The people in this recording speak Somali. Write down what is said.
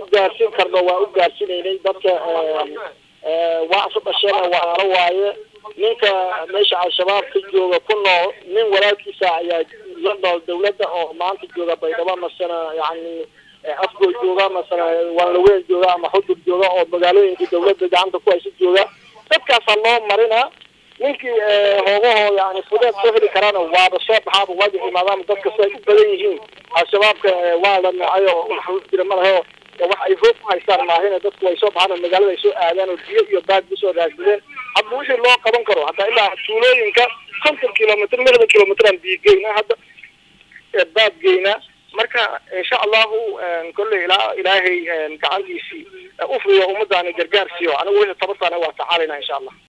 gaarsiin karno waa u gaarsiinaynay dadka waa isu dhasheen walaalo waaye ninka meesha al-shabaab ka jooga ku nool nin walaalkiisa ayaa la nool dawladda oo maanta jooga baydhabo masana yani afgoy jooga masana waanlaween jooga ama xudur jooga oo magaalooyinka dawladda gacanta ku haysa jooga dadkaasaa loo marina ninkii hoogahoo yani fudeed soo heli karaana waaba soo baxaaba waajix imaadaama dadka si ay u badan yihiin al-shabaabka waa la nacay oo wax jira ma laho wax ay hoog ku haystaan maahina dadku way soo baxaan oo magaalada ay soo aadaan oo biyo iyo baag kusoo raadsadeen hadba wixii loo qaban karo hadda ilaa tuulooyinka konton kilomitr lixdan kilomitran biyo geyna hadda baad geyna marka insha allahu kolley ilaa ilaahay gacantiisii ufriyo ummadaani gargaar siiyo anigu wixii tabartaana waa tacaalayna insha allah